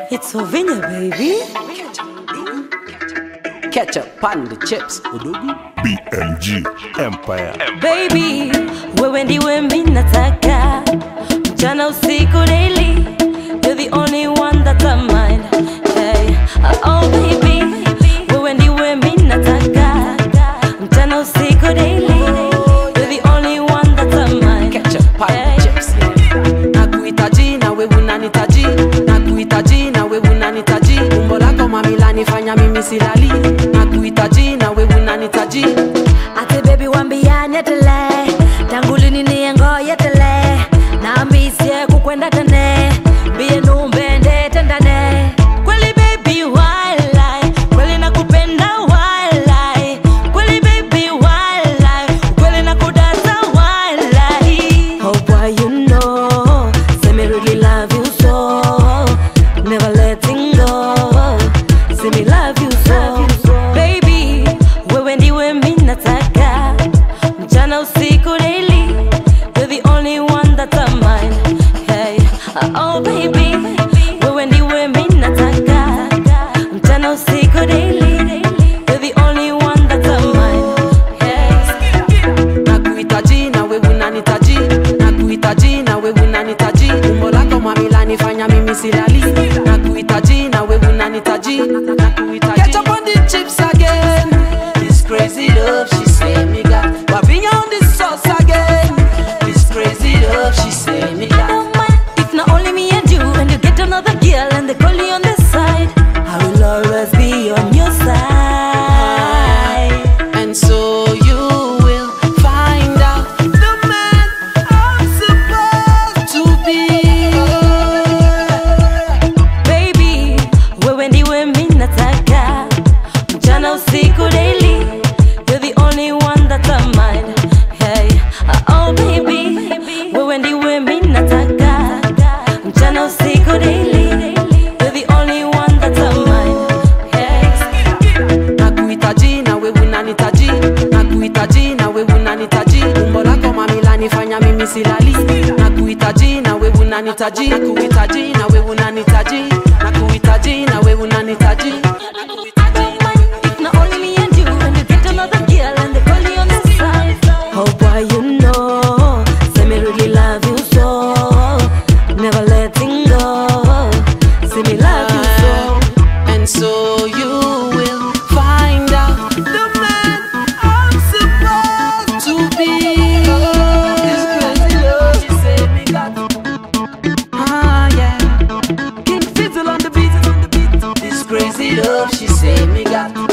It's Sovinia, baby. Ketchup on the chips, udugu. BMG Empire. Baby, wewe ndiwe mimi nataka mchana usiku daily You're the only one that I mind hey. Oh baby, wewe ndiwe mimi nataka mchana usiku daily You're the only one that I mind Ketchup on the hey. chips, yeah. Nakuhitaji na wewe unanitaji, nakuhitaji na wewe unanitaji. Umbo lako mamila nifanya mimi silali, nakuhitaji na wewe unanitaji. ate bebi wambianye tele tangu lini niengoye tele nambisye kukwenda tene mbiye numbende tendane kweli bebi walai kweli nakupenda walai kweli bebi walai kweli nakudata walai oh boy you know say me really love you so never letting go say me love you so baby wewe ndiwe mimi nataka mchana usiku daily you're the only one that I mind hey oh baby wewe ndiwe mimi nataka mchana usiku daily you're the only one that I mind hey nakuhitaji na wewe unanitaji nakuhitaji na wewe unanitaji umbo lako mamila nifanya mimi silali nakuhitaji na wewe unanitaji nakuhitaji Ketchup on the chips again this crazy love she say me got Wavinya on the sauce again this crazy love she say me got don't mind if not only me and you and you get another girl and they call you on the side I will always be on your side And so you will find out the man I'm supposed to be. baby wewe ndiwe mimi nataka mchana usiku daily you're the only one that I mind hey oh baby wewe ndiwe mimi nataka mchana usiku daily you're the only one that I mind hey Nakuhitaji na wewe unanitaji, nakuhitaji na wewe unanitaji. Umbo lako mamila nifanya mimi silali. Nakuhitaji na wewe unanitaji, nakuhitaji na wewe unanitaji, nakuhitaji na wewe unanitaji. If not only me and you, and you get another girl and they call you on the side. Oh boy, you know, say me really love you so, never letting go. Say me love you so. And so you will find out the man I'm supposed to be. This crazy love she said me got. Ah yeah, King Fizzle on the beat, on the beat. This crazy love she said me got.